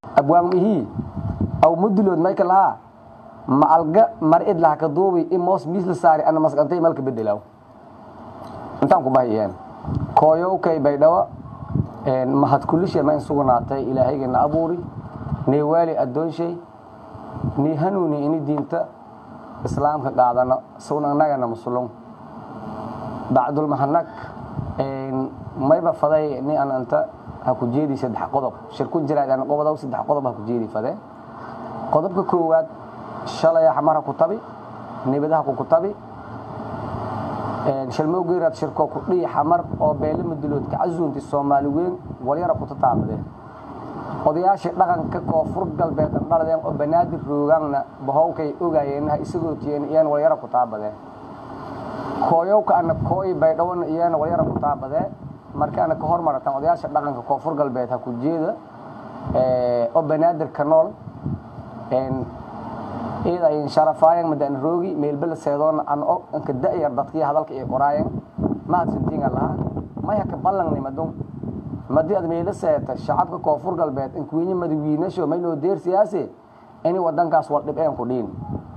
abwaamihii aw mudulood mayka lahaa maalga mar id laha ka duubi in moos miis la saari ana masqantay malka bedelaw intaan ku bahiyeen kooyowkay baydhawo mahad kulishe ma in sugnaatay ilaahaygeena abuuri nii waali addoonshay nii hanuuni ini diinta islaamka qaadano sawna annagana musulum bacdulmahanag mayba faday ni an anta ha ku jeedi saddex qodob shirku jiraad an qobodow saddex qodob ha ku jeedi fade qodobka koowaad shalay xamar ha ku tabi nibadaha ku ku tabi shalmowgeeraad shirko ku dhihi xamar oo beele muduloodka casuunti soomaali weyn walyara ku tataabadeen odayaashii dhaqanka koonfur galbeed dhandhaladeen oo banaadir roogaanna bahowkay ogaayeenha isagoo tiyeen iyana walyara ku taabadeen kooyowka ana kooy baydhawona iyana walyara ku taabadee marka ana ka hormaratan odayaasha dhaqanka koonfur galbeed ha ku jeeda oo banaadir ka nool iyada ay sharafaayeen madaan roogi meelbala seedoona an o anka da'yar dadkii hadalka ay qoraayeen mahadsantiinga lahaa maya ka ballannimadun madii ad meela seeta shacabka koonfur galbeed inkuwiinye madawiinasho maynoo deer siyaase ini wadankaas wal dhibeen ku dhiin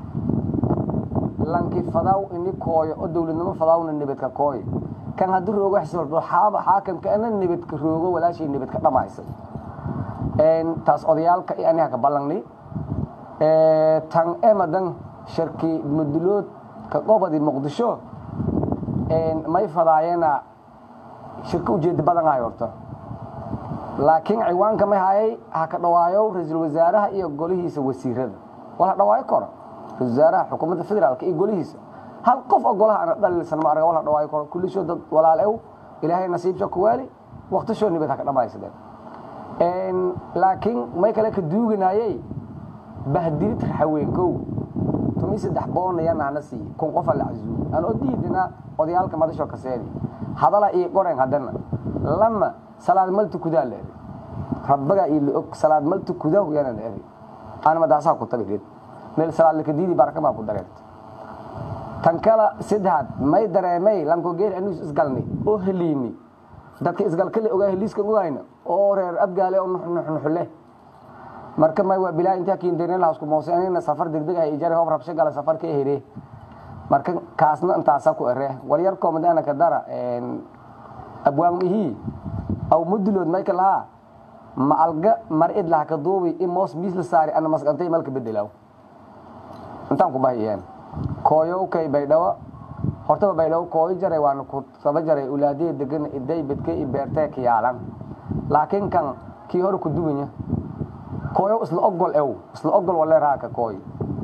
lanki fadaw ini kooyo oo dowladnimo fadawna nibadka kooy kan haddii roogo xisbaldo xaaba xaakamka ana nibadka roogo walaashay nibadka dhamaysay taas odayaalka iyo aniga ka ballanni tan emadan sharki mudulood ka qobadi muqdisho may fadaayena shirka ujeeda badan hay horta laakiin ciwaanka may hayay ha ka dhawaayo ra-iisul wasaaraha iyo golihiisa wasiirada wala dhawaayo koro ra-isul wasaaraha xukuumadda federaalka iyo golihiisa hal qof oo golaha ana dhaliilsan ma arga wala dhawaayo koro kullishoo dad walaal ew ilaahay nasiibsha ku waali waqtishoo nibad ha ka dhamaysadeen laakiin may kale ka duuganayey bahdilid haweenkow tumi saddex boonayanaana siiye kun qofa la casuuy aan oo diidina odayaalka madasho ka seedi hadala ii qoren haddana lama salaad malti kudaa la eri rabbaga ii la og salaad malti kudaa yana la eri aan madaasaha ku tabi meel salaad laka diidi baraka baa ku dareerta tan kala saddexaad may dareemay lanko geer anuus isgalni oo heliini dadka isgalkale ogaa heliiska ogayna oo reer abgaale oo nuxnuxle marka may waa bilaa intaa kiindaynalahaasku moosenina safar degdeg ah ijari hoob rabsho gala safar ka here marka kaasna intaasa ku ere walyar koomadaana ka dara abwaamihii aw mudulood mayka lahaa maalga mar id laha ka duubi in moos miis la saari ana masqantay malka bedelaw intaan ku bahiyeen kooyowkay baydhawo hortaba baydhawo kooyo jaray waana ku saba jaray ulaadee degan iday bedke i beertee ka yaalan laakiin kan kii hore ku duwanya kooyo isla ogol ew isla ogol wale raaka kooy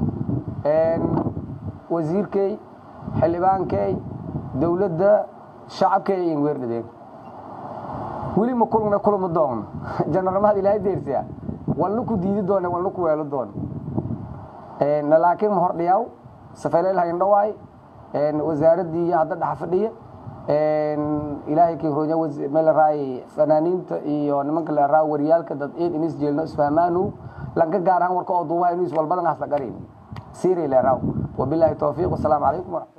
wasiirkey xildhibaankey dowladda shacabkey in weerdhadeen weli ma kulmna kulma doon janarmahad ilaahay deersiya walna ku diidi doone walna ku weelo doon laakiin ma hordhiyaw safeeleel hayn dhawaay wasaaraddii iyo hadda dhaxa fadhiya ilaahay kii ronya meelaraay fanaaniinta iyo nimanka leeraa waryaalka dad eed inis jeelno isfahmaanu lanka gaar ahaan warka oo duuba inuu iswalbadan hasla garin siiri leeraaw wabilaahi towfiiq wasalaamu calaykum waraxmatullah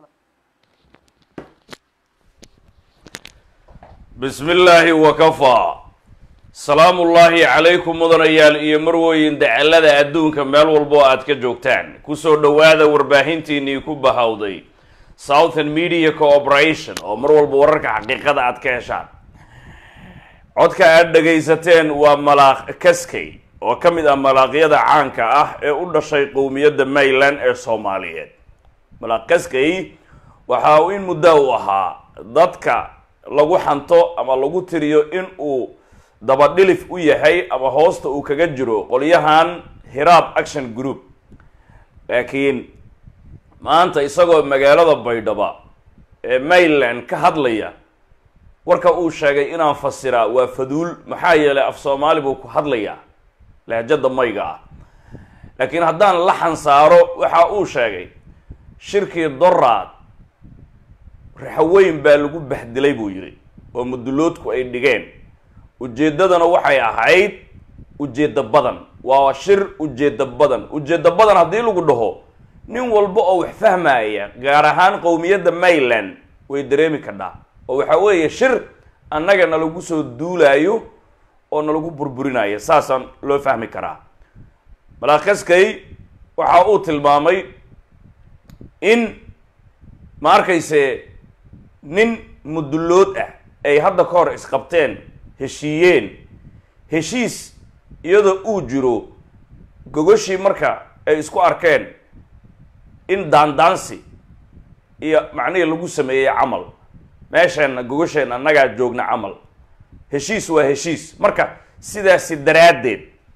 bismi illaahi wakafaa salaamu ullaahi calaykum mudanayaal iyo marwooyin dacalada adduunka meel walbo aad ka joogtaan kusoo dhowaada warbaahintiinii ku bahawday southern media cooperation oo mar walba wararka xaqiiqada aad ka heshaan codka aad dhagaysateen waa malaaq kaskey oo ka mid ah malaaqyada caanka ah ee u dhashay qowmiyadda mayland ee soomaaliyeed malaaq kaskey waxa uu in muddo u ahaa dadka lagu xanto ama lagu tiriyo in uu dabadhilif u yahay ama hoosta uu kaga jiro qolyahan hiraab action group laakiin maanta isagoo magaalada baydhaba ee mayland ka hadlaya warka uu sheegay inaan fasiraa waa faduul maxaa yeelay af soomaali buu ku hadlayaa lahjada mayga ah laakiin haddaan la xansaaro waxa uu sheegay shirkii doraad raxaweyn baa lagu bahdilay buu yidhi oo muduloodku ay dhigeen ujeeddadana waxay ahayd ujeeddo badan waa shir ujeeddo badan ujeeddo badan haddii lagu dhaho nin walba oo wax fahmaya gaar ahaan qowmiyadda mayland way dareemi kadhaa oo waxa weeye shir annagana lagu soo duulaayo oo nalagu burburinaya saasaan loo fahmi karaa malaakaskay waxa uu tilmaamay in ma arkayse nin mudullood ah ay hadda ka hor isqabteen heshiiyeen heshiis iyadoo uu jiro gogoshii marka ay isku arkeen in daandaansi iyo macnihii lagu sameeyey camal meesheenna gogosheenna annagaa joogna camal heshiis waa heshiis marka sidaasi daraaddeed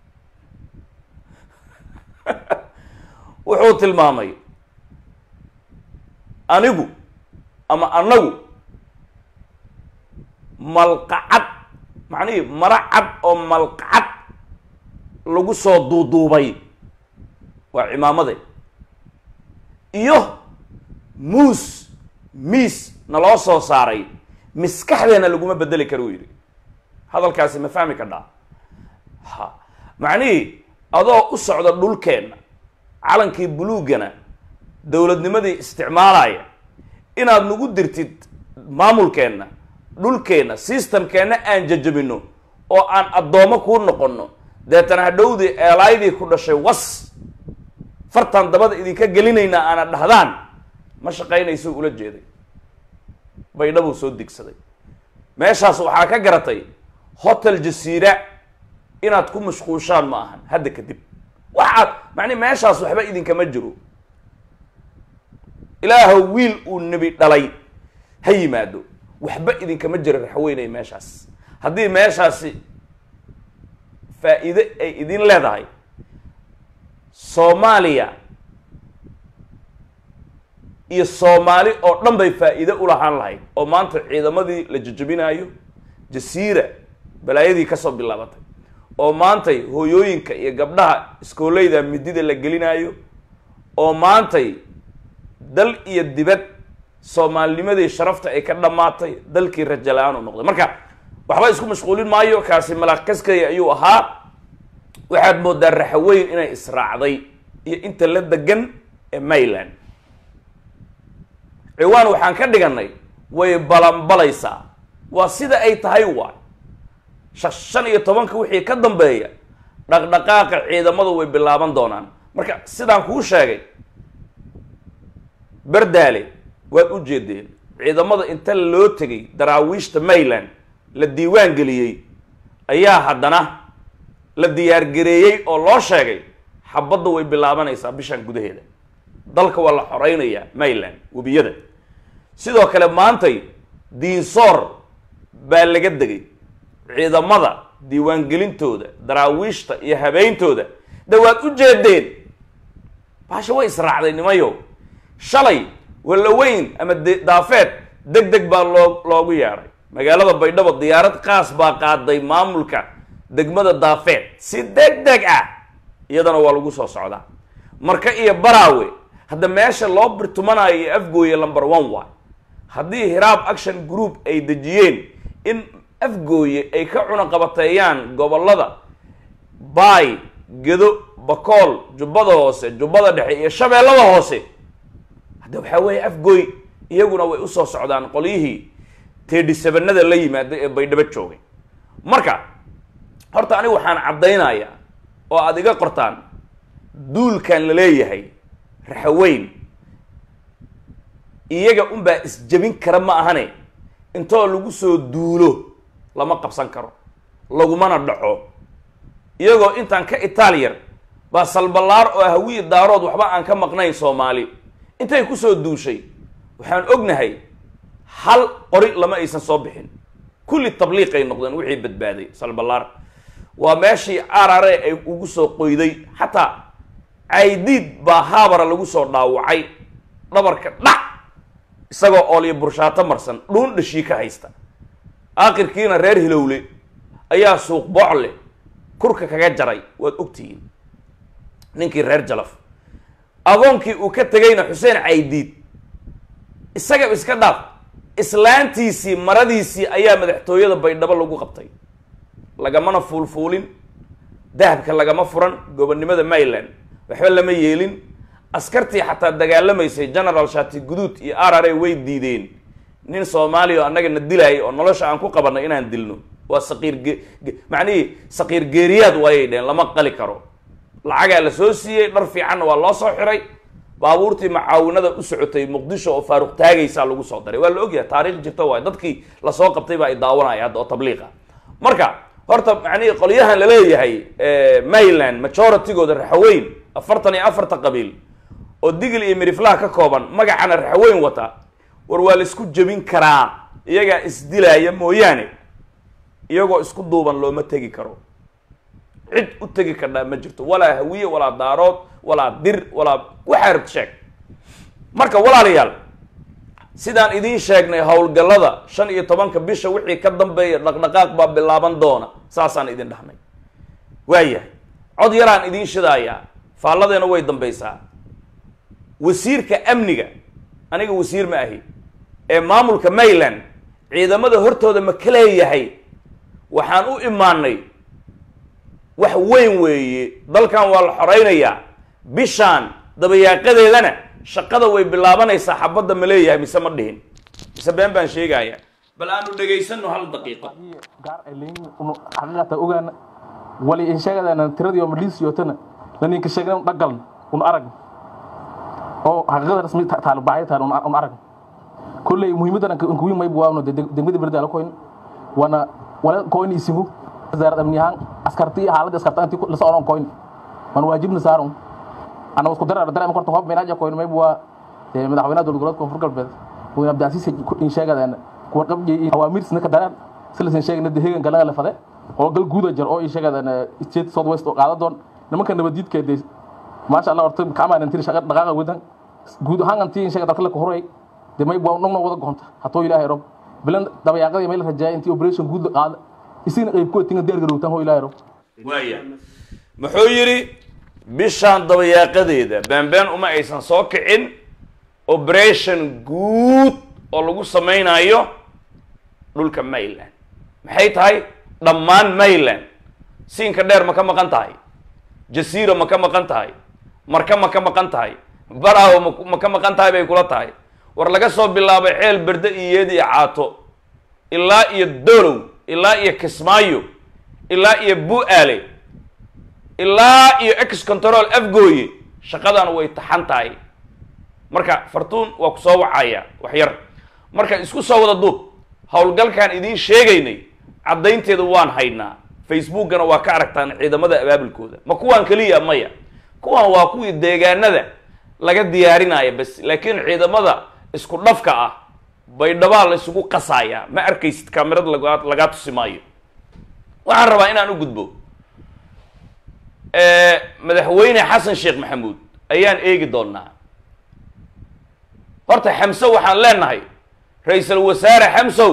wuxuu tilmaamay anigu ama annagu malqacad macnihii mara cad oo malqacad lagu soo duuduubay waa cimaamade iyo muus miis naloo soo saaray maskaxdeena laguma bedeli karo uu yidhi hadalkaasi ma fahmi kadhaa ha macnihii adoo u socda dhulkeenna calankii buluugana dowladnimadii isticmaalaya inaad nagu dirtid maamulkeenna dhulkeenna systemkeenna aan jajabino oo aan addoommo kuu noqonno deetana hadhowdii eelaydii ku dhashay was fartaan dabada idinka gelinaynaa aana dhahdaan ma shaqaynayso ula jeeday baydhabuu soo digsaday meeshaas waxaa ka garatay hotel jasiira inaad ku mashquushaan ma ahan hadda kadib waxaad macnii meeshaas waxba idinkama jiro ilaahow wiil uu nebi dhalay ha yimaado waxba idinkama jiro raxweynay meeshaas haddii meeshaasi faa-iide ay idin leedahay soomaaliya iyo soomaali oo dhan bay faa-iide ulahaan lahayd oo maanta ciidamadii la jajabinaayo jasiira balaayadii kasoo bilaabatay oo maantay hooyooyinka iyo gabdhaha iskooleyda midida la gelinaayo oo maantay dal iyo dibad soomaalinimadii sharafta ay ka dhammaatay dalkii raja la-aan u noqday marka waxba isku mashquulin maayo kaasi malaakaskaya ayuu ahaa waxaad moodaa raxaweyn inay israacday iyo inta la degan ee mayland ciwaan waxaan ka dhiganay way balanbalaysaa waa sida ay tahay waay shan iyo tobanka wixii ka dambeeya dhaqdhaqaaqa ciidamadu way bilaaban doonaan marka sidaan kuu sheegay berdaale waad u jeedeen ciidamada inta loo tegay daraawiishta mayland la diiwaan geliyey ayaa haddana la diyaargareeyey oo loo sheegay xabadda way bilaabanaysaa bishan gudaheeda dalka waa la xoreynayaa mayland webiyada sidoo kale maantay diinsoor baa laga degay ciidamada diiwaangelintooda daraawiishta iyo habeyntooda de waad u jeedeen baasha way israacday nimayo shalay walaweyn ama de daafeed deg deg baa loo loogu yeedhay magaalada baydhabo diyaarad qaas baa qaaday maamulka degmada daafeed si deg deg ah iyadana waa lagu soo socdaa marka iyo baraawe hadda meesha loo birtumanayo iyo afgooye number one waay haddii hiraab action group ay dejiyeen in afgooye ay ka cunaqabateeyaan gobolada baay gedo bakool jubbada hoose jubbada dhexe iyo shabeellada hoose hadda waxaa weeye afgooy iyaguna way usoo socdaan qolyihii teedhisabanada la yimaada ee baydhabo joogay marka horta aniga waxaan caddaynayaa oo aada iga qortaan duulkan la leeyahay raxaweyn iyaga unbaa isjebin kara ma ahane intoo lagu soo duulo lama qabsan karo lagumana dhaco iyagoo intaan ka itaaliyar baa salballaar oo hawiyi daarood waxba aan ka maqnayn soomaali intay kusoo duushay waxaan ognahay hal qori lama aysan soo bixin kulli tabliiqay noqdeen wixii badbaaday salballaar waa meeshii arare ay ugu soo qoyday xataa caydiid baa haabara lagu soo dhaawacay dhabarka dhac isagoo oolyo burshaato marsan dhuun dhashii ka haysta aakhirkiina reer hilowle ayaa suuq boocle kurka kaga jaray waad ogtihiin ninkii reer jalaf agoonkii uu ka tegayna xuseen caydiid isaga iska dhaaf islaantiisii maradiisii ayaa madaxtooyada baydhabo lagu qabtay lagamana fuulfuulin dahabka lagama furan gobonnimada mayland waxba lama yeelin askartii xataa dagaalamaysay general shati guduud iyo arare way diideen nin soomaaliya oo annaga na dilaayay oo nolosha aan ku qabanay inaan dilno waa saqiir ge macnihii saqiir geeriyaad waayay dheheen lama qali karo lacagaa la soo siiyey dhar fiicanna waa loo soo xiray baabuurtii macaawinada u socotay muqdisho oo faaruq taagaysaa lagu soo daray waa la ogyahay taariikh jirta waay dadkii lasoo qabtay baa ay daawanaya hadda oo tabliiqa marka horta macnihii qolyahan laleeyahay mayland majoritygooda raxaweyn afartan iyo afarta qabiil oo digil iyo miriflaha ka kooban magacana raxaweyn wata war waa la isku jebin karaa iyagaa isdilaaya mooyaane iyagoo isku duuban looma tegi karo cid u tegi kardhaa ma jirto walaa hawiye walaa daarood walaa dir walaa waxaa rabta sheeg marka walaalayaal sidaan idiin sheegnay howlgallada shan iyo tobanka bisha wixii ka dambeeya dhaqdhaqaaq baa bilaaban doona saasaan idin dhahnay waayahay cod yaraan idiin shidaayaa faalladeena way dambaysaa wasiirka amniga aniga wasiir ma ahi ee maamulka mayland ciidamada hortooda ma ka leeyahay waxaan u imaanay wax weyn weeye dalkan waa la xoraynayaa bishaan dabayaaqadeedana shaqada way bilaabanaysaa xabadda ma leeyahay mise ma dhihin mise been baan sheegaya bal aanu dhegaysano hal daqiiqo gaar ay leeyihiin unu xaqiiqata ogaana wali in sheegadana tiradii oo madhiisiyotana la ninka sheegna dhagalna un arag oo xaqiiqada rasmi taalo baacay taalo un arag kulley muhiimadan aan kuwi may buwaano degmada berda la koyn wana wala koyn isimu wasaaradda amni ahaan askarti iyo xaaladda askarta intii la socon koyn wan waajibna saaron ana isku darar dareem korta hoob meelaaja koyn may buwa madaxweynaha dowlad goboleedka koonfur galbeed mudane abdiasiis in sheegadana kuwa qabji iyo awaamiirsna ka daraan silasan sheegna dehegan galaga la fade oo gal guuda jar oo in sheegadana state south west oo qaada doon nimanka nabadiidka de maasha allah horta kacmaan intii shaqa dhaqaaqa wadan guud ahaan antii in sheegada dadka la horay de may buwa nogna wada goonta hatoo ilaahay rob bilan dabayaaqadii may la rajaaya intii operation guud la qaada isina qayb ku tinga diyaar garowtaan hoo ilaahay rob waaya muxuu yidhi bishaan dabayaaqadeeda beenbeen uma aysan soo kicin operation guud oo lagu samaynayo dhulka mayland maxay tahay dhammaan mayland siinka dheer ma ka maqan tahay jasiira ma ka maqan tahay marka ma ka maqan tahay baraawo ma ma ka maqan tahay bay kula tahay war laga soo bilaabay ceel berde iyo yeed iyo caato ilaa iyo dolow ilaa iyo kismaayo ilaa iyo bu-aale ilaa iyo ex control afgooye shaqadan way taxan tahay marka fartuun waa ku soo wacaya wax yar marka isku soo wada duub howlgalkaan idiin sheegaynay caddaynteeda waan haynaa facebookana waa ka aragtaan ciidamada abaabulkooda ma kuwaan keliya maya kuwan waa kuwii deegaanada laga diyaarinaya bas laakiin ciidamada isku dhafka ah baydhabaa la isugu qasaaya ma arkaysid kamerad laga lagaa tusi maayo waxaan rabaa inaan u gudbo madaxweyne xasan sheekh maxamuud ayaan eegi doonaa horta xamso waxaan leenahay ra-iisul wasaare xamsow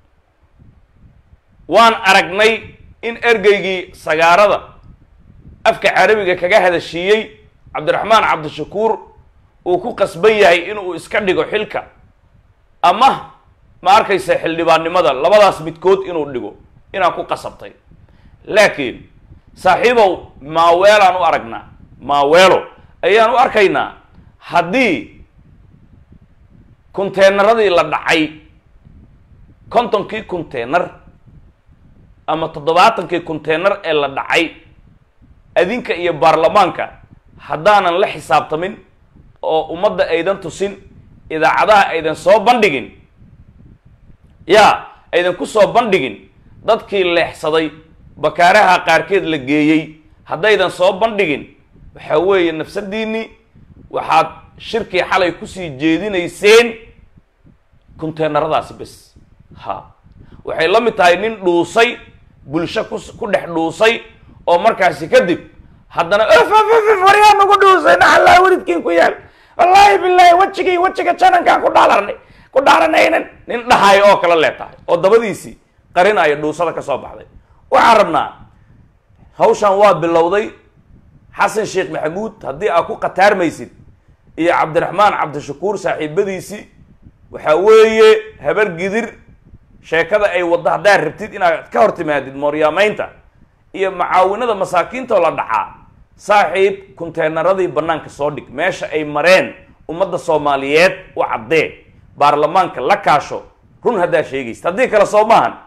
waan aragnay in ergeygii sagaarada afka carabiga kaga hadashiiyey cabdiraxmaan cabdishakuur uu ku qasban yahay inuu iska dhigo xilka ama ma arkaysa xildhibaannimada labadaas midkood inuu dhigo inaan ku qasabtay laakiin saaxiibow maaweelaan u aragnaa maaweelo ayaan u arkaynaa haddii kunteenaradii la dhacay kontonkii kunteenar ama toddobaatankii kunteenar ee la dhacay adinka iyo baarlamaanka haddaanan la xisaabtamin oo ummadda aydan tusin idaacadaha aydan soo bandhigin yaa aydan ku soo bandhigin dadkii leexsaday bakaaraha qaarkeed la geeyey haddaydan soo bandhigin waxaa weeye nafsadiinni waxaad shirkii xalay kusii jeedinayseen kunteenaradaasi bes ha waxay la mid tahay nin dhuusay bulsho ku ku dhex dhuusay oo markaasi kadib haddana faryaa nagu dhuusay naxallaa welidkiin ku yaal wallaahi bilaahi wejigii wejiga janankaan ku dhaalarnay ku dhaaranaynan nin dhahayo oo kala lee tahay oo dabadiisii qarinaya dhuusada ka soo baxday waxaan rabnaa hawshan waa bilowday xasan sheekh maxamuud haddii aad ku khataarmaysid iyo cabdiraxmaan cabdishakuur saaxiibadiisii waxaa weeye habar gidir sheekada ay waddo haddaad rabtid inaad ka hor timaadid mooryaamaynta iyo macaawinada masaakiinta oo la dhacaa saaxiib kunteenaradii bannaanka soo dhig meesha ay mareen ummadda soomaaliyeed u caddee baarlamaanka la kaasho run haddaa sheegaysid haddii kale soo maahan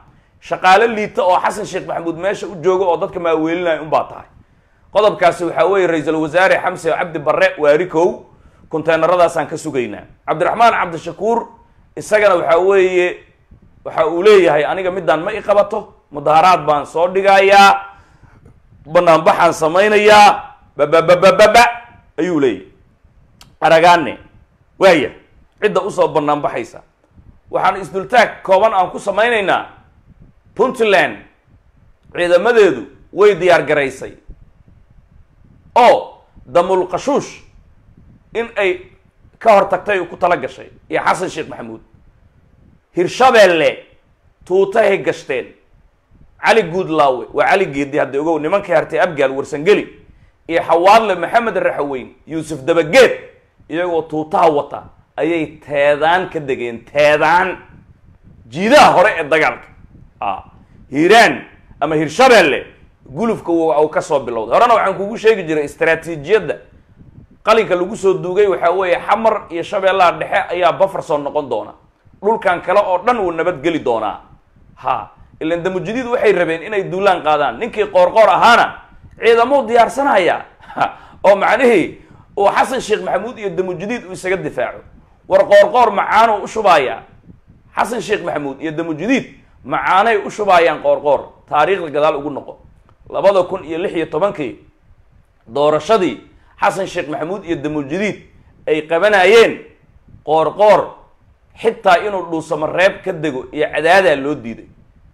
shaqaale liita oo xasan sheekh maxamuud meesha u joogo oo dadka maaweelinaya unbaa tahay qodobkaasi waxaa weeye ra-iisul wasaare xamse cabdi barre waarikow konteenaradaasaan ka sugaynaa cabdiraxmaan cabdishakuur isagana waxaa weeye waxa uu leeyahay aniga midaan ma i qabato mudaharaad baan soo dhigayaa banaanbaxaan samaynayaa babababababa ayuu leeyahay aragaane waaya cidda usoo banaanbaxaysa waxaan isdultaag kooban aan ku samaynaynaa puntland ciidamadeedu way diyaar garaysay oo damulqashuush in ay ka hor tagtay ku tala gashay iyo xasan sheekh maxamuud hirshabeelle tuutahay gashteen cali guudlaawe waa cali geedi hadda ogow nimankii hartay abgaal warsangeli iyo xawaadle maxamed raxaweyn yuusuf dabageed iyagoo tuutaha wata ayay teedaan ka degeen teedaan jiidaha hore ee dagaalka a hiiraan ama hirshabeelle gulufka u ka soo bilowday horena waxaan kugu sheegi jiray istraatiijiyadda qalinka lagu soo duugay waxaa weeye xamar iyo shabeellaha dhexe ayaa bafarson noqon doona dhulkan kale oo dhan wuu nabadgeli doonaa ha ilan damujadiid waxay rabeen inay duulaan qaadaan ninkii qoorqoor ahaana ciidamuu diyaarsanaya oo macnihii uu xasan sheekh maxamuud iyo damujadiid uu isaga difaaco war qoorqoor macaanuu u shubaaya xasan sheekh maxamuud iyo damujadiid macaanay u shubaayaan qoorqoor taariikhda gadaal ugu noqo labada kun iyo lix iyo tobankii doorashadii xasan sheekh maxamuud iyo damujadiid ay qabanayeen qoorqoor xitaa inuu dhuusamo reeb ka dego iyo cadaadaa loo diiday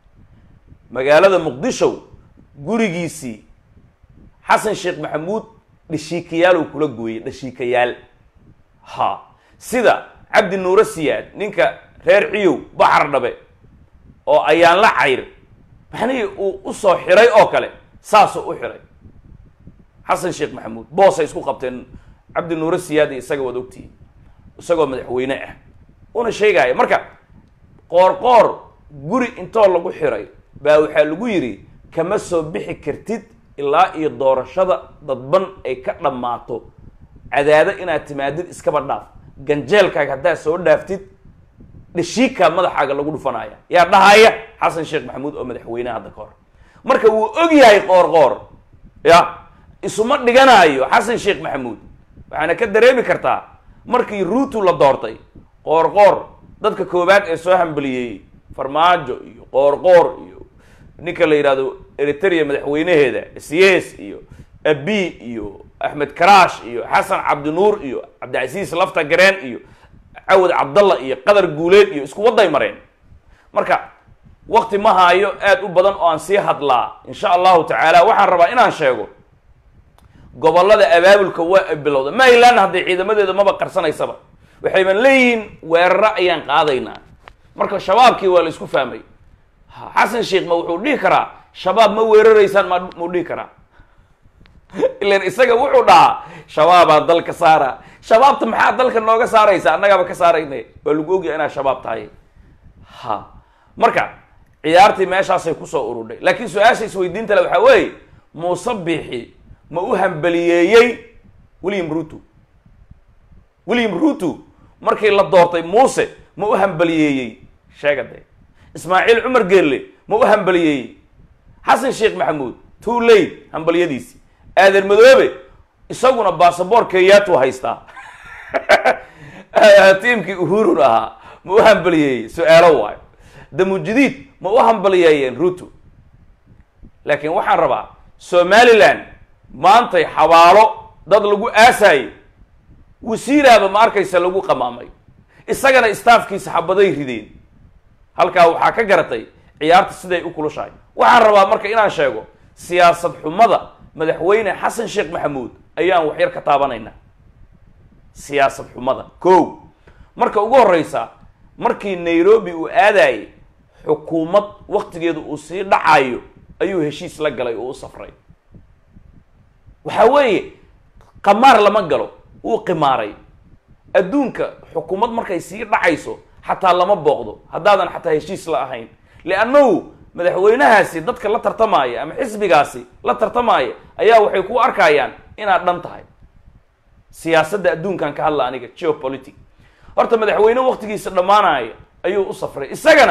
magaalada muqdisho gurigiisii xasan sheekh maxamuud dhashiikayaal uu kula gooyey dhashiikayaal ha sida cabdi nuuro siyaad ninka reer ciyow baxar dhabe oo ayaan la cayr maxnihii uu usoo xiray oo kale saasuu u xiray xasan sheekh maxamuud boosay isku qabteen cabdi nuuro siyaad iyo isaga waad ogtihiin isagoo madaxweyne ah una sheegaya marka qoorqoor guri intoo lagu xiray baa waxaa lagu yidhi kama soo bixi kartid ilaa iyo doorashada dadban ay ka dhammaato cadaado inaad timaadid iskaba dhaaf ganjeelkaaga haddaad soo dhaaftid dhashiikaa madaxaaga lagu dhufanaya yaa dhahaya xasan sheekh maxamuud oo madaxweyneha hadda ka hor marka wuu og yahay qoorqoor ya isuma dhiganaayo xasan sheekh maxamuud waxaana ka dareemi kartaa markii ruutu la doortay qoorqoor dadka koowaad ee soo hambaliyey farmaajo iyo qoorqoor iyo ninka la yidhahdo eritrea madaxweynaheeda cs iyo abi iyo axmed karaash iyo xasan cabdinuur iyo cabdicasiis lafta gareen iyo cawad cabdalla iyo qadar guuleed iyo isku wadday mareen marka wakti ma haayo aad u badan oo aan sii hadlaa insha allahu tacaala waxaan rabaa inaan sheego gobollada abaabulka waa bilowda maryland hadday ciidamadeeda maba qarsanaysaba waxayban leeyihiin weeraro ayaan qaadaynaa marka shabaabkii waa la isku fahmay xasan sheekh ma wuxuu dhihi karaa shabaab ma weeraraysaan ma muu dhihi karaa ilan isaga wuxuu dhahaa shabaabaa dalka saara shabaabta maxaa dalka nooga saaraysa annagaaba ka saarayna waa lagu ogyahay inaad shabaab tahay ha marka ciyaartii meeshaasay kusoo urudhay laakiin su-aasha isweydiinta le waxaa weeye muuse biixi ma u hambaliyeeyey william ruto william ruto markii la doortay muuse ma u hambaliyeeyey sheega dee ismaaciil cumar geelle ma u hambaliyeeyey xasan sheekh maxamuud too late hambaliyadiisi aadan madoobe isaguna basaboor kenyaatu haystaa tiimkii uhurun ahaa ma u hambaliyeeyey su-aalo waayo damujadiid ma u hambaliyeeyeen ruto laakiin waxaan rabaa somaliland maantay xabaalo dad lagu aasaayey wasiiraaba ma arkaysa lagu qamaamay isagana staafkiisa xabaday rideen halkaa waxaa ka garatay ciyaarta siday u kulushahay waxaan rabaa marka inaan sheego siyaasad xumada madaxweyne xasan sheekh maxamuud ayaan waxyar ka taabanaynaa siyaasad xumada ko marka ugu horeysa markii nairobi uu aadayay xukuumad waktigeedu uu sii dhacayo ayuu heshiis la galay oo u safray waxa weeye qamaar lama galo wuu qimaaray adduunka xukuumad markay sii dhacayso xataa lama booqdo haddaadan xataa heshiis la ahayn liannahu madaxweynahaasi dadka la tartamaya ama xisbigaasi la tartamaya ayaa waxay ku arkayaan inaad dhan tahay siyaasadda adduunkan ka hadla aniga geopolitic horta madaxweyne waktigiisa dhammaanaya ayuu u safray isagana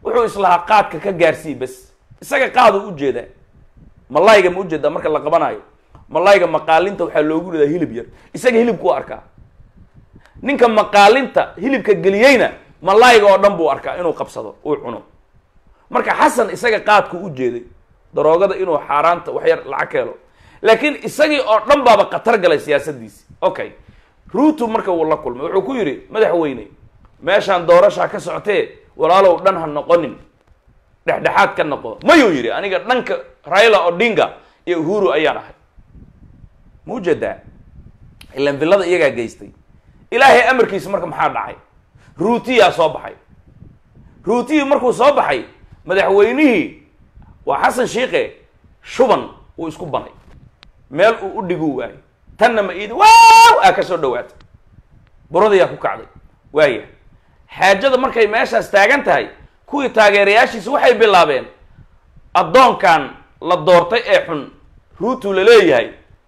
wuxuu islahaa qaadka ka gaarsii bas isaga qaaduu ujeedaa malayga ma ujeedaa marka la qabanayo malayga maqaalinta waxaa loogu ridaa hilib yar isaga hilibku u arkaa ninka maqaalinta hilibka geliyeyna malayga oo dhan buu arkaa inuu qabsado uu cuno marka xasan isaga qaadku u jeeday daroogada inuu xaaraanta wax yar lacag ka helo laakiin isagii oo dhan baaba khatar galay siyaasadiisi okay ruutu marka wuu la kulmay wuxuu ku yidhi madaxweyne meeshaan doorashaa ka socotee walaalow dhan ha noqonin dhexdhexaad ka noqo mayuu yidhi aniga dhanka raila odinga iyo uhuru ayaan ahay ma ujeedaa ilan villada iyagaa geystay ilaahay amarkiisa marka maxaa dhacay ruutiyaa soo baxay ruutiyii markuu soo baxay madaxweynihii waa xasan shiike shuban uu isku banay meel uu u dhiguu waayey tanna ma iidi waaw aa ka soo dhawaatay buradayaa ku kacday waaya xaajada markay meeshaas taagan tahay kuwii taageerayaashiisa waxay bilaabeen addoonkan la doortay ee xun ruutu la leeyahay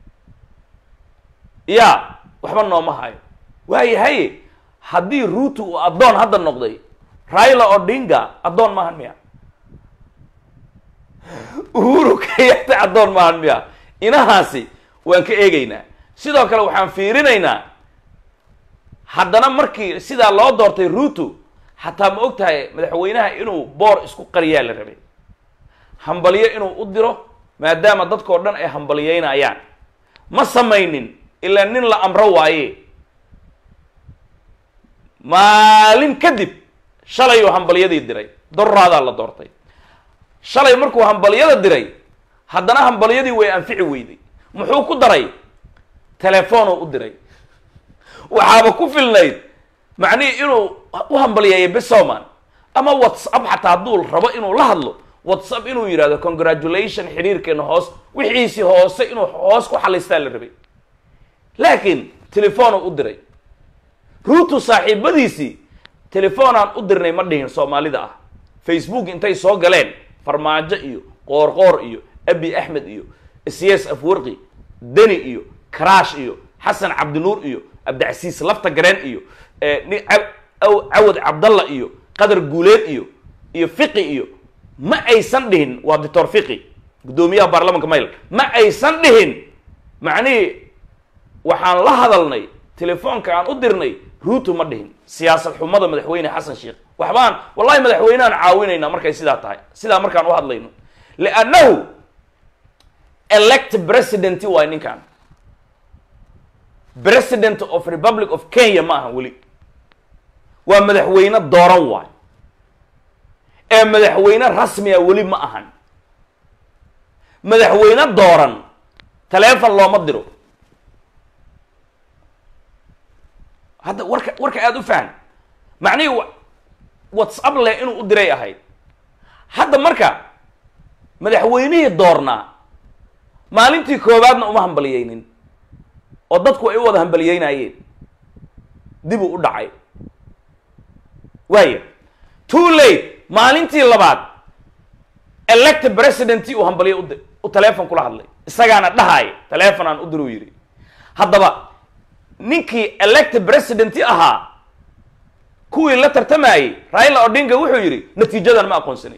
yaa waxba nooma hayo waayahay haddii ruutu uu addoon hadda noqday raila odinga addoon maahan miya uhuru kenyatta addoon maahan miya inahaasi waan ka eegaynaa sidoo kale waxaan fiirinaynaa haddana markii sidaa loo doortay ruutu xataa ma og tahay madaxweynaha inuu boor isku qariyaa la rabay hambalyo inuu u diro maadaama dadkao dhan ay hambaliyeynayaan ma samaynin ilaa nin la amro waaye maalin kadib shalayuu hambalyadii diray dorraadaa la doortay shalay markuu hambalyada diray haddana hambalyadii way anfici weyday muxuu ku daray telefoonuu u diray waxaaba ku filnayd macnihii inuu u hambalyeeyo besoman ama whatsapp xataa hadduu rabo inuu la hadlo whatsapp inuu yidhahdo congratulation xidhiirkeena hoos wixiisi hoose inuu hoos ku xalaystaa la rabay laakiin telefoonuu u diray ruutu saaxiibadiisii telefoonaan u dirnay ma dhihin soomaalida ah facebook intay soo galeen farmaajo iyo qoorqoor iyo abi axmed iyo cs afwarqi deni iyo karaash iyo xasan cabdinuur iyo cabdicasiis lafta gareen iyo cawad cabdalla iyo qadar guuleed iyo iyo fiqi iyo ma aysan dhihin waa doctor fiqi guddoomiyaha baarlamanka mayl ma aysan dhihin macnihii waxaan la hadalnay telefoonka aan u dirnay ruutu ma dhihin siyaasad xumada madaxweyne xasan sheekh waxbaan wallahi madaxweyneaan caawinaynaa markay sidaa tahay sidaa markaan u hadlayno liannahu elect president waay ninkan president of republic of kenya ma aha weli waa madaxweyne dooran waay ee madaxweyne rasmiga weli ma ahan madaxweyne dooran taleefon looma diro hadda warka warka aada u fahan macnihii whatsapp leh inuu u diray ahayd hadda marka madaxweynihii doornaa maalintii koowaadna uma hambaliyeynin oo dadku ay u wada hambaliyeynayeen dibuu u dhacay waaya too late maalintii labaad elect presidentii uu hambaliye ud u teleefon kula hadlay isagaana dhahaay teleefon aan u diruu yidhi haddaba ninkii elect presidenti ahaa kuwii la tartamayey raila odinga wuxuu yidhi natiijadan ma aqoonsanay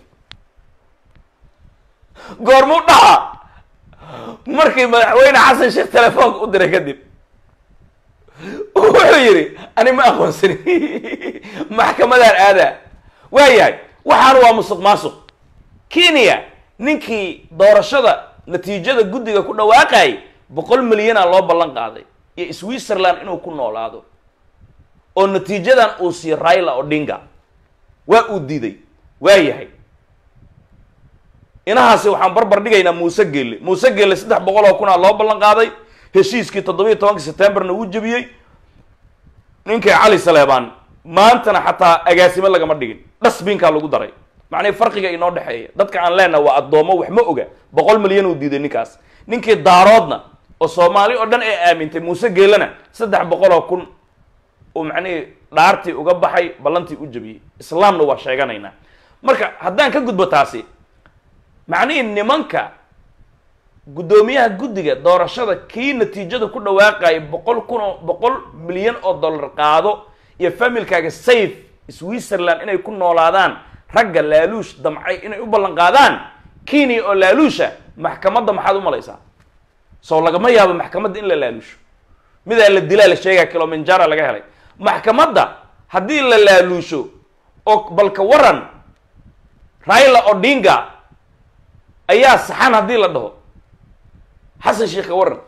goormuu dhaha markii madaxweyne xasan sheekh telefoonka u diray kadib wuxuu yidhi ani ma aqoonsani maxkamadaan aadaa waayahay waxaana waa musuq maasuq kenya ninkii doorashada natiijada guddiga ku dhawaaqayay boqol milyana loo ballan qaaday iyo switzerland inuu ku noolaado oo natiijadan uu siiyo raila odinga waa uu diiday waayahay inahaasi waxaan barbar dhigaynaa muuse geelle muuse geelle saddex boqol oo kunaa loo ballan qaaday heshiiskii toddobiiyo tobanka septemberna wuu jebiyey ninkii cali saleebaan maantana xataa agaasimo lagama dhigin dhasbinkaa lagu daray macnii farqiga inoo dhexeeya dadka aan leenaha waa addoomo wax ma oga boqol milyan uu diiday ninkaas ninkii daaroodna oo soomaali oo dhan ay aamintay muuse geelena saddex boqol oo kun uu macnihii dhaartii uga baxay ballantii u jebiyey islaamna waa sheeganaynaa marka haddaan ka gudbo taasi macnihii nimanka guddoomiyaha guddiga doorashada kii natiijada ku dhawaaqaya boqol kun oo boqol milyan oo dollar qaado iyo familkaaga safe switzerland inay ku noolaadaan ragga laaluush damcay inay u ballan qaadaan kenya oo laaluusha maxkamadda maxaad u malaysaa soo lagama yaabo maxkamadda in la laaluusho midaa la dilaa la sheegaa kilominjara laga helay maxkamadda haddii la laaluusho oo balka waran raila odinga ayaa saxan haddii la dhaho xasan sheekh ka waran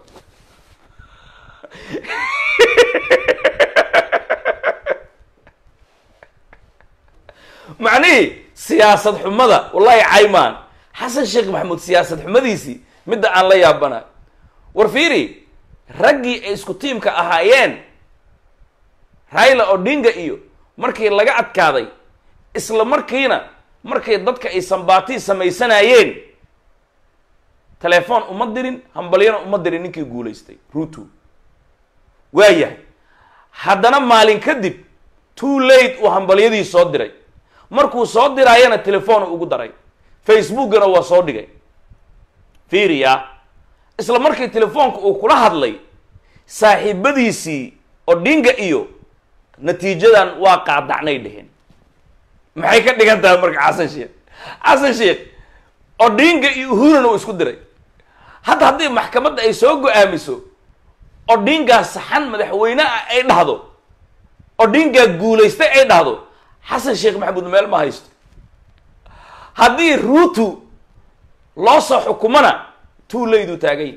macnihii siyaasad xumada wallahi caymaan xasan sheekh maxamuud siyaasad xumadiisii midda aan la yaabana war fiiri raggii ay isku tiimka ahaayeen raila odinga iyo markii laga adkaaday isla markiina markay dadka ay sambaatii samaysanayeen telefoon uma dirin hambalyana uma dirin ninkii guulaystay ruto waayahay haddana maalin kadib too late uu hambalyadii soo diray markuu soo diraayana telefoon ugu daray facebookana waa soo dhigay fiiriya isla markii telefoonka uu kula hadlay saaxiibadiisii odinga iyo natiijadan waa qaadacnay dheheen maxay ka dhigan tahay marka xasan sheekh xasan sheekh odinga iyo uhuruna uu isku diray hadda haddii maxkamadda ay soo go-aamiso odingaa saxan madaxweyne ah ay dhahdo odingaa guulaystay ay dhahdo xasan sheekh maxamuud meel ma haysto haddii ruutu loo soo xukumana tuulayduu taagay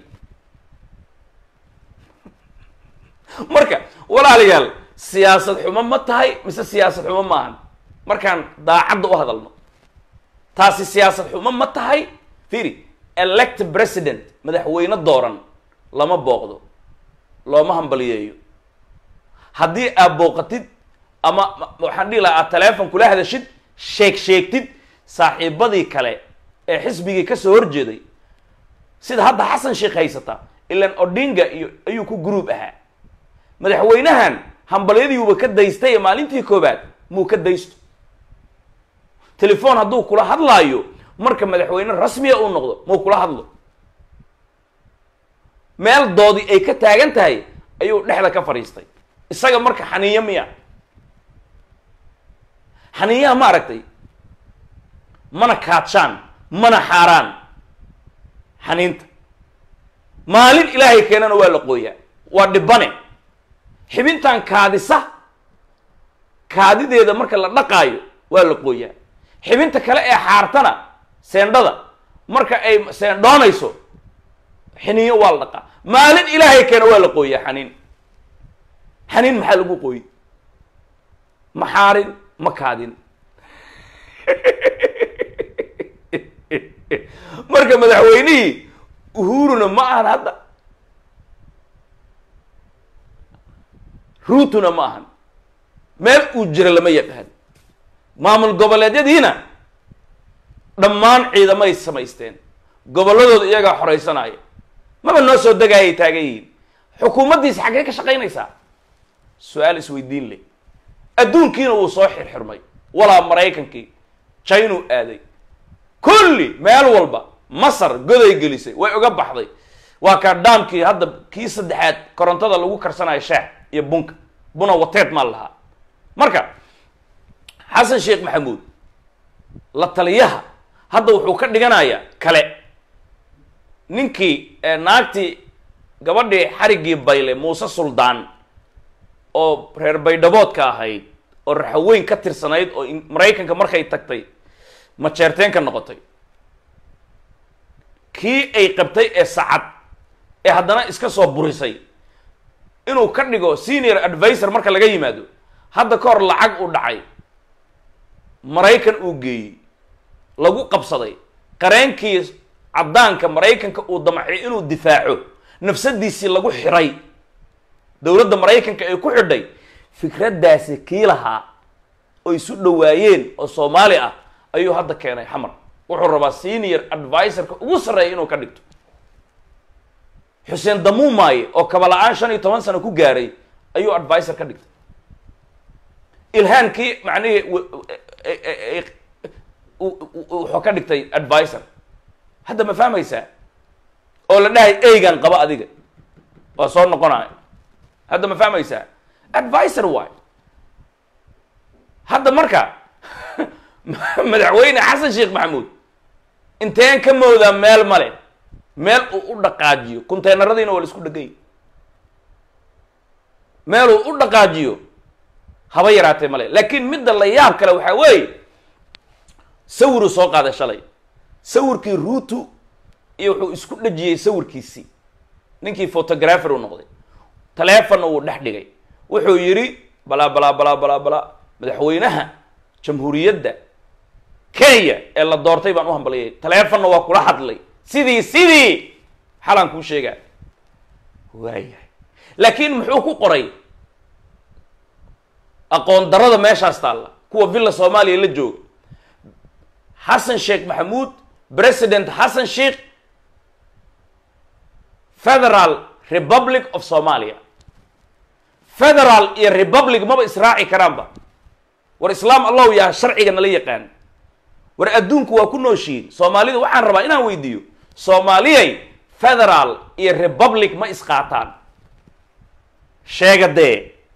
marka walaalayaal siyaasad xumo ma tahay mise siyaasad xumo ma ahan markaan daacadda u hadalno taasi siyaasad xumo ma tahay fiiri elect president madaxweyne dooran lama booqdo looma hambaliyeeyo haddii aad booqatid ama waxaan dhihi lahaa aad teleefon kula hadashid sheeg sheegtid saaxiibadii kale ee xisbigii kasoo horjeeday sida hadda xasan sheekh haysata ilan odinga iyo ayuu ku gruub ahaa madaxweynahan hambalyadiiuba ka daystay maalintii koobaad muu ka daysto telefoon hadduu kula hadlaayo marka madaxweyne rasmiya uu noqdo muu kula hadlo meel doodi ay ka taagan tahay ayuu dhexda ka fadhiistay isaga marka xaniiyo miya xaniiyaha ma aragtay mana kaadshaan mana xaaraan xaniinta maalin ilaahay keenana waa la qooyaa waa dhibane xibintan kaadisa kaadideeda marka la dhaqaayo waa la qooyaa xibinta kale ee xaartana seendhada marka ay seendhoonayso xiniyo waa la dhaqaa maalin ilaahay keena waa la qooyaa xaniin xaniin maxaa lagu qooyi ma xaarin ma kaadin marka madaxweynihii uhuruna ma ahan hadda ruutuna ma ahan meel uu jira lama yaqaan maamul goboleedyadiina dhammaan ciidamay samaysteen gobolladooda iyagaa xoraysanaya maba noo soo degaayay taagan yihiin xukuumaddiisa xaggee ka shaqaynaysaa su-aal isweydiin leh adduunkiina wuu soo xirxirmay walaa maraykankii jinuu aaday kulli meel walba masar goday gelisay way uga baxday waa kaa dhaamkii hadda kii saddexaad korontada lagu karsanayo shaah iyo bunka buna wateed maa lahaa marka xasan sheekh maxamuud la taliyaha hadda wuxuu ka dhiganayaa kale ninkii naagtii gabadhii xariggii bayle muuse suldaan oo reer baydhaboodka ahayd oo raxaweyn ka tirsanayd oo maraykanka markay tagtay majeerteen ka noqotay kii ay qabtay ee sacad ee haddana iska soo burisay inuu ka dhigo senior advisor marka laga yimaado hadda ka hor lacag uu dhacay maraykan uu geeyey lagu qabsaday qareenkii caddaanka maraykanka uu damcay inuu difaaco nafsadiisii lagu xiray dowladda maraykanka ay ku xidhay fikraddaasi kii lahaa oo isu dhowaayeen oo soomaali ah ayuu hadda keenay xamar wuxuu rabaa senior advisorka ugu sarreeya inuu ka dhigto xuseen damuumaaye oo kaba-la-aan shan iyo toban sano ku gaaray ayuu advisor ka dhigtay ilhaankii macnihii wuxuu ka dhigtay advisor hadda ma fahmaysaa oo la dhahay eygan qaba adiga waa soo noqonaya hadda ma fahmaysaa advisor waay hadda marka madaxweyne xasan sheekh maxamuud inteen ka moodaa meel male meel uu u dhaqaajiyo kunteenaradiina waa la isku dhegay meeluu u dhaqaajiyo haba yaraatee male laakiin midda la yaab kale waxaa weeye sawiruu soo qaaday shalay sawirkii ruutu iyo wuxuu isku dhejiyey sawirkiisii ninkii photographer uu noqday taleefonna wuu dhex dhigay wuxuu yidhi balaa balaa balaa balaa balaa madaxweynaha jamhuuriyadda kenya ee la doortay baan u hambaliyay taleefonna waa kula hadlay sidii sidii xalaan kuu sheegaa waayahay laakiin muxuu ku qoray aqoon darada meeshaas taalla kuwa villa soomaaliya la jooga xasan sheekh maxamuud president xasan sheekh federal republic of somalia federal iyo republic maba israaci karaanba war islaam allahu yaa sharciga nala yaqaan war adduunku waa ku nooshiin soomaalida waxaan rabaa inaan weydiiyo soomaaliyay federal iyo republic ma isqaataan sheega dee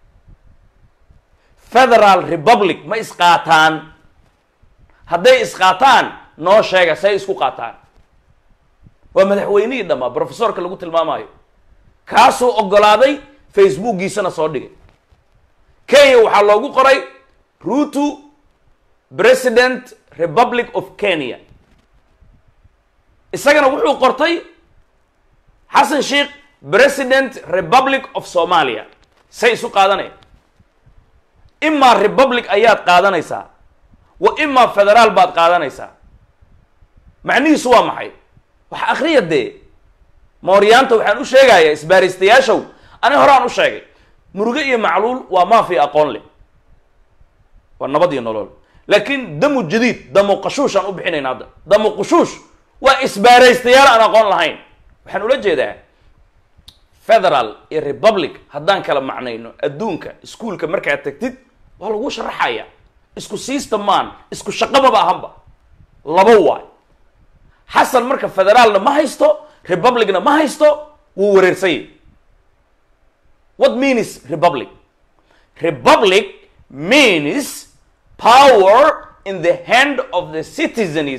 federal republic ma isqaataan hadday isqaataan noo sheega say isku qaataan waa madaxweynihii dhammaa professorka lagu tilmaamayo kaasuu oggolaaday facebookgiisana soo dhigay kenya waxaa loogu qoray ruto president republic of kenya isagana wuxuu qortay xasan sheekh president republic of somalia say isu qaadanaya imaa republic ayaad qaadanaysaa wa imaa federaal baad qaadanaysaa macnihiisu waa maxay wax akriya dee mooryaanta waxaan u sheegayaa isbaaristayaashow ani horaan u sheegay muruge iyo macluul waa maafi aqoon leh waa nabad iyo nolol laakiin damu jadiid damu qashuush aan u bixinayna hadda damu qushuush waa isbaaraystayaal aan aqoon lahayn waxaan ula jeedaa federal iyo republic haddaan kala macnayno adduunka iskuolka markaad tagtid waa lagu sharaxaya isku siista maan isku shaqamaba ahanba laba waay xasan marka federaalna ma haysto republicna ma haysto wuu wareersanyay what means republic republic means power in the hand of the citizens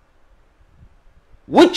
which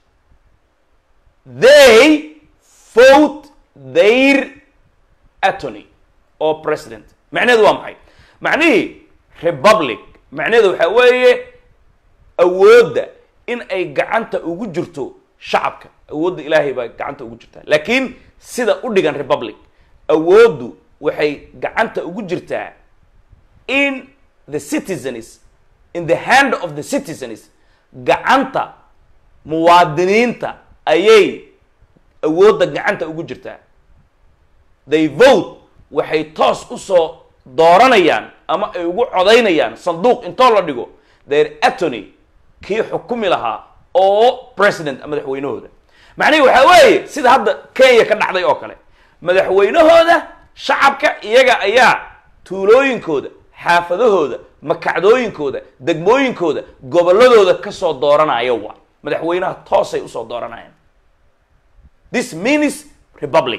they vote their attorney or president macnaheedu waa maxay macnihii republic macnaheedu waxaa weeye awoodda in ay gacanta ugu jirto shacabka awoodda ilaahay baa gacanta ugu jirtaa laakiin sida u dhigan republic awooddu waxay gacanta ugu jirtaa in the citizens in the hand of the citizens gacanta muwaadiniinta ayay awoodda gacanta ugu jirtaa they vote waxay toos usoo dooranayaan ama ay ugu codaynayaan sanduuq intoo la dhigo their attorney kii xukumi lahaa oo president madaxweynahooda macnihi waxaa weeye sida hadda kenya ka dhacday oo kale madaxweynahooda shacabka iyaga ayaa tuulooyinkooda xaafadahooda makacdooyinkooda degmooyinkooda gobolladooda kasoo dooranaya waa madaxweynaha toosay usoo dooranayaan this means republic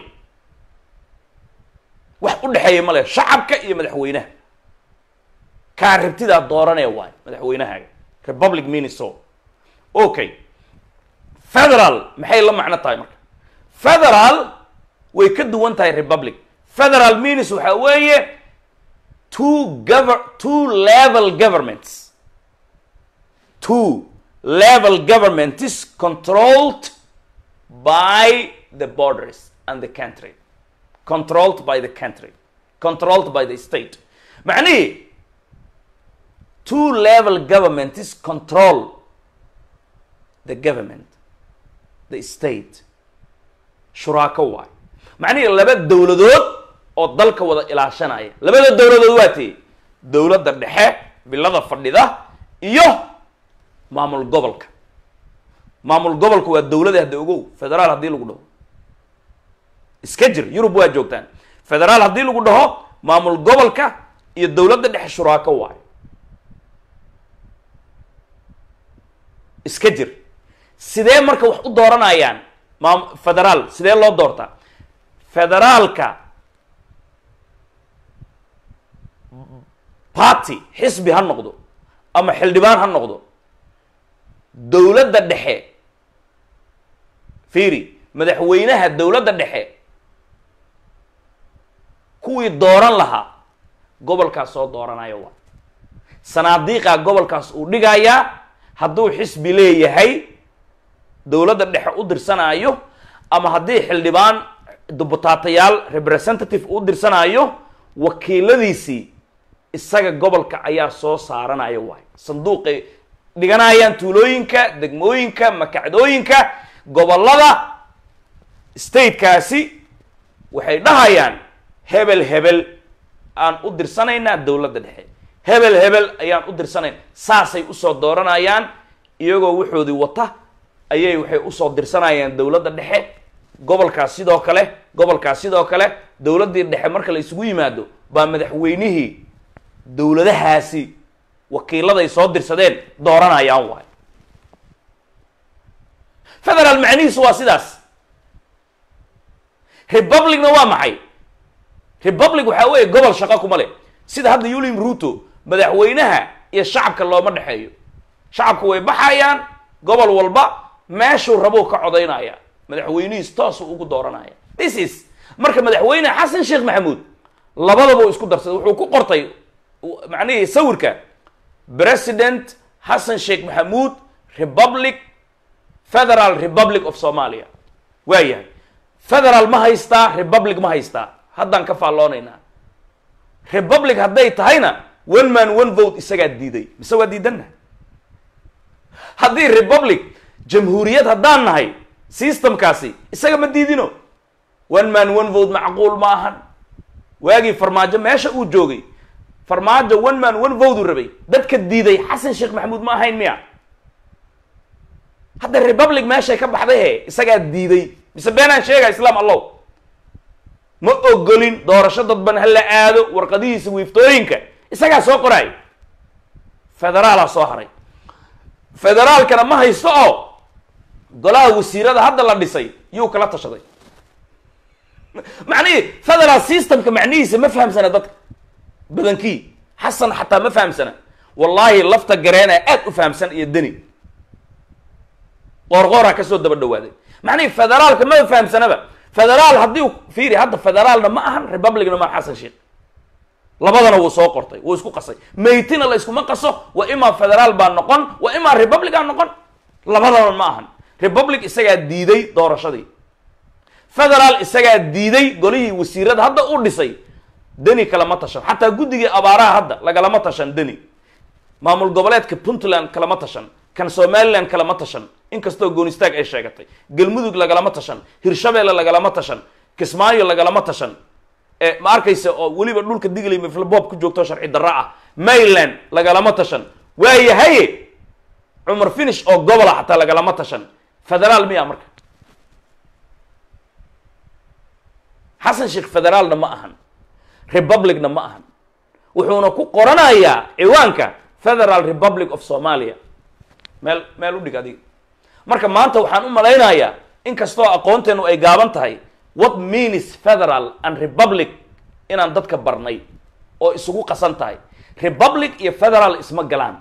wax u dhexeeya ma leh shacabka iyo madaxweynaha kaa rabtidaa dooranaya waay madaxweynahaaga republic means so okay federal maxay la macno tahay marka federal way ka duwan tahay republic federal means waxaa weeye two gover two level governments two level government is controlled by the borders and the country controlled by the country controlled by the state macnihii two level government is control the government the state shuraako waay macnihii laba dowladood oo dalka wada ilaashanaya labada dowladood waa tee dowladda dhexe bilada fadhida iyo maamul gobolka maamul gobolka waa dowlada hadda ogow federaal haddii lagu dhaho iska jir yurub waa joogtaan federaal haddii lagu dhaho maamul gobolka iyo dowladda dhexe shuraako waayo iska jir sidee marka wax u dooranayaan maam federaal sidee loo doortaa federaalka party xisbi ha noqdo ama xildhibaan ha noqdo dowladda dhexe fiiri madaxweynaha dowladda dhexe kuwii dooran lahaa gobolkaas soo dooranayo waa sanaadiiqaa gobolkaas uu dhigayaa hadduu xisbi leeyahay dowladda dhexe u dirsanaayo ama haddii xildhibaan dubutaatayaal representative u dirsanaayo wakiiladiisii isaga gobolka ayaa soo saaranaya waay sanduuqay dhiganayaan tuulooyinka degmooyinka makacdooyinka gobolada statekaasi waxay dhahayaan hebel hebel aan u dirsanaynaa dowladda dhexe hebel hebel ayaan u dirsanayna saasay usoo dooranayaan iyagoo waxoodii wata ayay waxay usoo dirsanayaan dowladda dhexe gobolkaas sidoo kale gobolkaas sidoo kale dowladdii dhexe marka la isugu yimaado baa madaxweynihii dowladahaasi wakiiladay soo dirsadeen dooranayaan waay federaal macnihiisu waa sidaas republicna waa maxay republic waxaa weeye gobol shaqo kuma leh sida hadda yuliam ruto madaxweynaha iyo shacabka looma dhexeeyo shacabku way baxayaan gobol walba meeshuu rabuu ka codaynaya madaxweynihiis toosuu ugu dooranaya this is marka madaxweyne xasan sheekh maxamuud labadaba uu isku darsaday wuxuu ku qortay macnihii sawirka president xasan sheekh maxamuud republic federal republic of somalia waa yahay federal ma haystaa republic ma haystaa haddaan ka faalloonaynaa republic hadday tahayna one man one vote isagaa diiday mise waa diidanna haddii republic jamhuuriyad haddaan nahay systemkaasi isaga ma diidino one man one vote macquul ma ahan waagii farmaajo meesha uu joogay farmaajo one man one vote uu rabay dadka diiday xasan sheekh maxamuud ma ahayn miya hadda republic meeshay ka baxday he isagaa diiday mise beenaan sheega islaam allow ma ogolin doorasho dadban ha la aado warqadihiisa wiiftooyinka isagaa soo qoraay federaalaa soo haray federaalkana ma haysto oo golaha wasiirada hadda la dhisay yuu kala tashaday macnihii federal systemka macnihiisa ma fahamsana dadka badankii xasan xataa ma fahamsana wallaahi lafta gareena aad u fahamsan iyo deni qoorqooraa kasoo daba dhawaaday macnihii federaalka ma fahamsanaba federaal haddii fiiri hadda federaalna ma ahan republicna ma xasan sheekh labadana wuu soo qortay wuu isku qasay maytina la iskuma qaso waa imaa federaal baa noqon waa imaa republic aa noqon labadana ma ahan republic isagaa diiday doorashadii federaal isagaa diiday golihii wasiirada hadda u dhisay deni kalama tashan xataa guddigii abaaraha hadda lagalama tashan deni maamul goboleedka puntland kalama tashan kan somaliland kalama tashan inkastoo goonistaag ay sheegatay galmudug lagalama tashan hirshabeelle lagalama tashan kismaayo lagalama tashan ma arkaysa oo weliba dhulka digley miflaboob ku joogto sharci darra ah mayland lagalama tashan waayahaye cumar finish oo gobola xataa lagalama tashan federaal miya marka xasan sheekh federaalna ma ahan republicna ma ahan wuxuuna ku qoranayaa ciwaanka federal republic of somalia meel meel u dhig adiga marka maanta waxaan u malaynayaa inkastoo aqoonteenu ay gaaban tahay what means federal and republic inaan dadka barnay oo isugu qasan tahay republic iyo federal isma galaan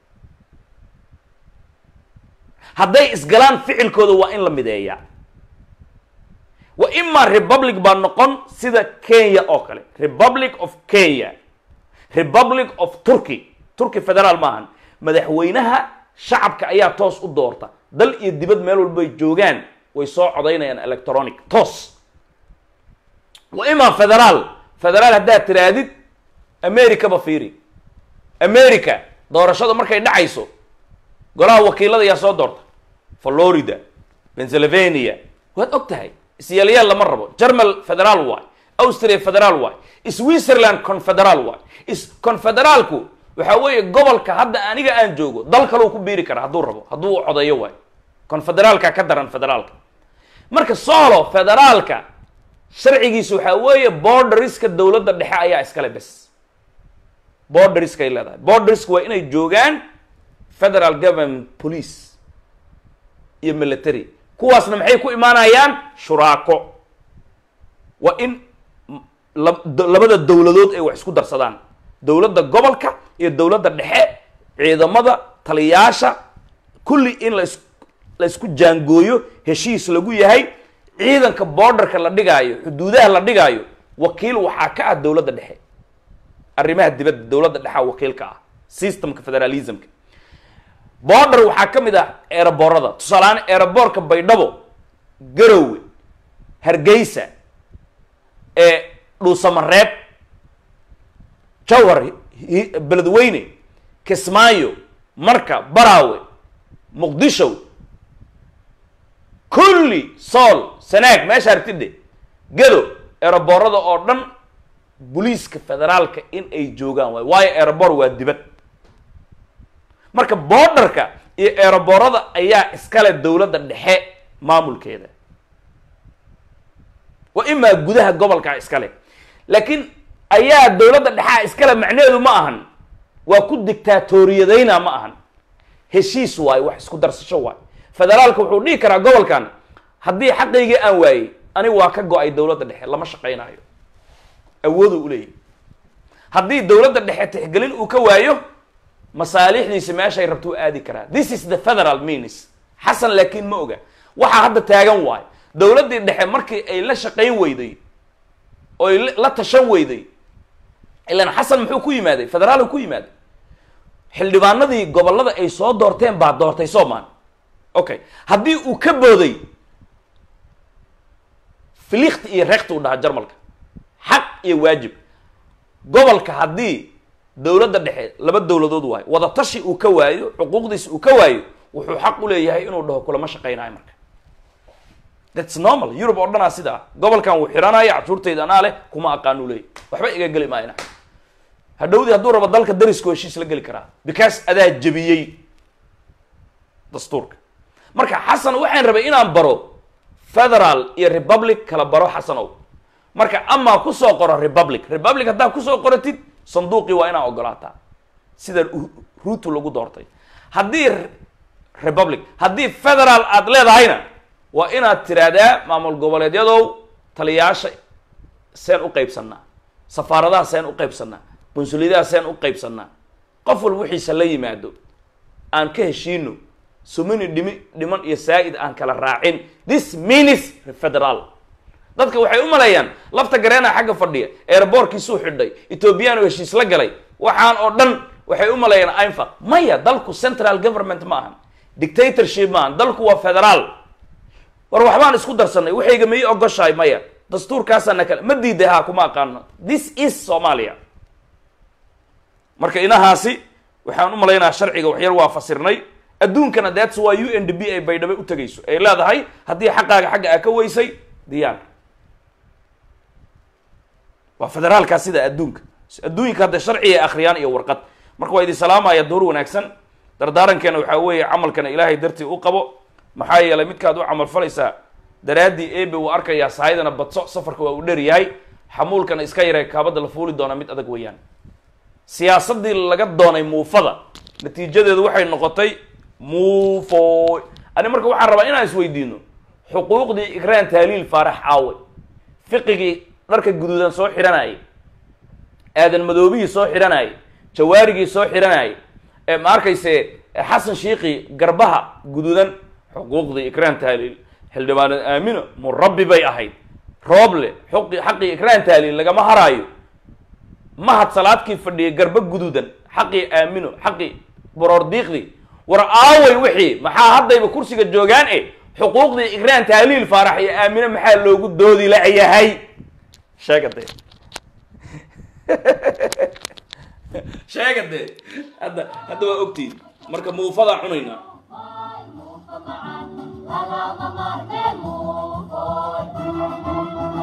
hadday isgalaan ficilkooda waa in la mideeya wa imaa republic baa noqon sida kenya oo kale republic of kenya republic of turkey turkey federaal maahan madaxweynaha shacabka ayaa toos u doorta dal iyo dibad meel walba ay joogaan way soo codaynayaan electronic toos wa imaa federaal federaal haddaad tiraadid americaba fiiri america doorashada markay dhacayso golaha wakiilada ayaa soo doorta florida pennsylvania waad og tahay isyaalyaal lama rabo germal federaal waay austria federaal waay switzerland confederaal waay is confederaalku waxaa weeye gobolka hadda aniga aan joogo dal kaleu ku biiri kara hadduu rabo hadduu u codeeyo waay confederaalka ka daran federaalka marka solo federaalka sharcigiisa waxaa weeye borderiska dowladda dhexe ayaa iskale bes borderiskay leedahay borderiska waa inay joogaan federal government police iyo military kuwaasna maxay ku imaanayaan shuraako waa in labada dowladood ay wax isku darsadaan dowladda gobolka iyo dowladda dhexe ciidamada taliyaasha kulli in las la isku jaangooyo heshiis lagu yahay ciidanka borderka la dhigaayo xuduudaha la dhigaayo wakiil waxaa ka ah dowladda dhexe arrimaha dibadda dowladda dhexea wakiilka ah systemka federalismka border waxaa ka mid ah eeraboorada tusaalehaan eeraboorka baydhabo garowe hargeysa ee dhuusamareeb jawhar hi- beledweyne kismaayo marka baraawe muqdisho kulli sool sanaag meesha artidhe gado eeraboorada oo dhan booliiska federaalka in ay joogaan waay waayo eeraboor waa dibad marka borderka iyo eeraboorada ayaa iskale dowladda dhexe maamulkeeda waa imaa gudaha gobolka iskale laakiin ayaa dowladda dhexea iskale macnaheedu ma ahan waa ku dictaatoriyadayna ma ahan heshiis waayo wax isku darsasho waayo federaalka wuxuu dhihi karaa gobolkan haddii xaqaygii aan waayey aniga waa ka go-ay dowladda dhexe lama shaqaynayo awooduu uleeyahy haddii dowladda dhexe tixgelin uu ka waayo masaalixdiisa meeshay rabto u aadi karaa this is the federal means xasan laakiin ma oga waxaa hadda taagan waayo dowladdii dhexe markii ay la shaqayn weyday oy la- la tashan weyday ilaan xasan muxuu ku yimaaday federaal ku yimaaday xildhibaanadii gobollada ay soo doorteen baa doortay soomaan okay haddii uu ka booday filikt iyo reekt uu dhahaa jarmalka xaq iyo waajib gobolka haddii dowladda dhexe laba dowladood waayo wada tashi uu ka waayo xuquuqdiisa uu ka waayo wuxuu xaq u leeyahay inuu dhaho kulama shaqaynayo marka thats normal europe oo dhanaa sida ah gobolkan wuu xiranaya cashuurtayda anaa leh kuma aqaan uu leeyahy waxba iga geli maayna hadhowdii hadduu rabo dalka darisku heshiis la geli karaa because adaa jebiyey dastuurka marka xasan waxaan rabay inaan baro federal iyo republic kala baro xasanow marka amaa kusoo qoro republic republic haddaa kusoo qoratid sanduuqii waa inaa ogolaataa sida u- ruutu lagu doortay haddii r- republic haddii federal aad leedahayna waa inaad tiraahdaa maamul goboleedyadow taliyaasha seen u qaybsanaa safaaradaha seen u qaybsanaa bunsuliyadaha seen u qaybsanaa qof walba wixiisa la yimaado aan ka heshiino sumini dhimi dhiman iyo saa'id aan kala raacin this means federal dadka waxay u maleeyaan lafta gareena xagga fadhiya eeraboorkiisuu xidhay ethoobiyan oo heshiis la galay waxaan oo dhan waxay u maleeyaan ainfaq maya dalku central government ma ahan dictatorship ma ahan dalku waa federaal war waxbaan isku darsanay waxayga ma ii ogoshahay maya dastuurkaasaana kale ma diiday ha kuma aqaano this is somalia marka inahaasi waxaan u malaynaha sharciga waxyar waa fasirnay adduunkana that's why u n d b ay baydhabo u tegayso ay leedahay haddii xaqaaga xagga aa ka weysay diyaar waa federaalkaa sida adduunka adduunka hadda sharciga akhriyaan iyo warqad marka waa idin salaamaya door wanaagsan dardaarankeena waxaa weeye camalkana ilaahay dartii u qabo maxaa yeelay midkaad u camal falaysaa daraaddii ebe uu arkayaa sahaydana badso safarka waa uu dher yahay xamuulkana iska yaree kaabadda la fuuli doona mid adag weeyaan siyaasaddii laga doonay muufada natiijadeedu waxay noqotay muufo ani marka waxaan rabaa inaan isweydiino xuquuqdii ikraan taaliil faarax caawe fiqigii dharka guduudan soo xidhanayay aadan madoobihii soo xidhanayay jawaarigii soo xidhanayay ee ma arkayse xasan shiikhi garbaha guduudan xuquuqdii ikraan taaliil xildhibaanad aamino murabbi bay ahayd rooble xuqi xaqii ikraan taaliil lagama haraayo mahad salaadkii fadhiyay garba guduudan xaqii aamino xaqii borordiiqdii war aaway wixii maxaa haddayba kursiga joogaan e xuquuqdii ikraan taaliil faarax iyo aamino maxaa loogu doodi layahay sheega dee sheega dee hadda hadda waa ogtiin marka muufadaan cunaynaa معا لا لا ضمر